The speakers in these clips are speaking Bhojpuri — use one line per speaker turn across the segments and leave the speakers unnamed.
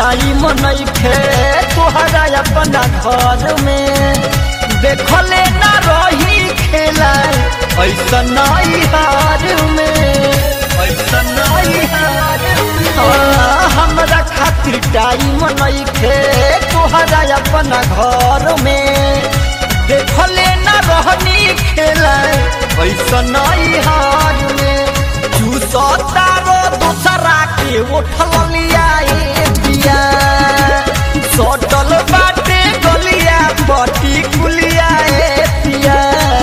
टाइम नइखे तोहरा अपना घर में देखले ना रही खेला ऐसा नहीं हार में ऐसा नहीं हार हाँ, हमरा खातिर टाइम नइखे तोहरा अपना घर में देखले ना रहनी खेला ऐसा नहीं हार में चूसता रो दूसरा के उठल लिया ए पिया सटल बाटे गलिया बटी कुलिया ए पिया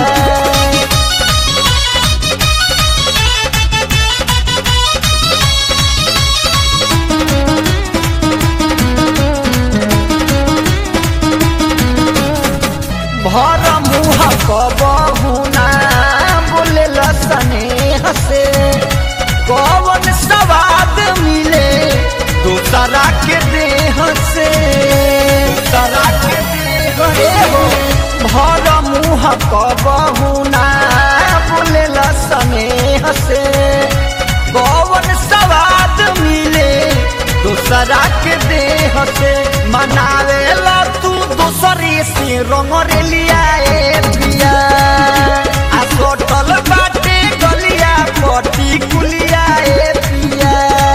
भर मुह कबहुना बोले स्नेह से कौन सवाद मिले दूसरा के देह से दूसरा के देह रे हो भर मुह कबहुना बोले स्नेह से कौन सवाद मिले दूसरा के देह से मनावे ला तू दूसरे से रंग रे लिया ए पिया आ सोटल बाटे गलिया पटी कुलिया ए पिया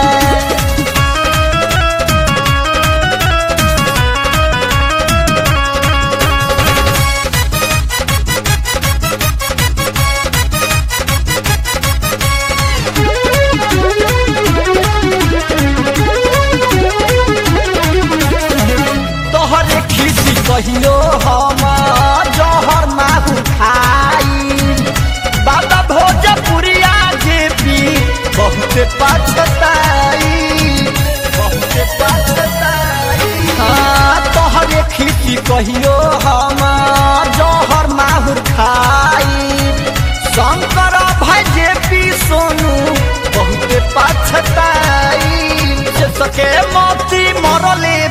तोहरे खिसी कहियो हम जहर माहू खाई बाबा भोजपुरिया जे पी बहुत पछताई बहुत पछताई हाँ तोहरे खिसी कहियो हम जहर माहुर खाई शंकर भाई जे पी सोनू बहुत पछताई से सके मोती मरले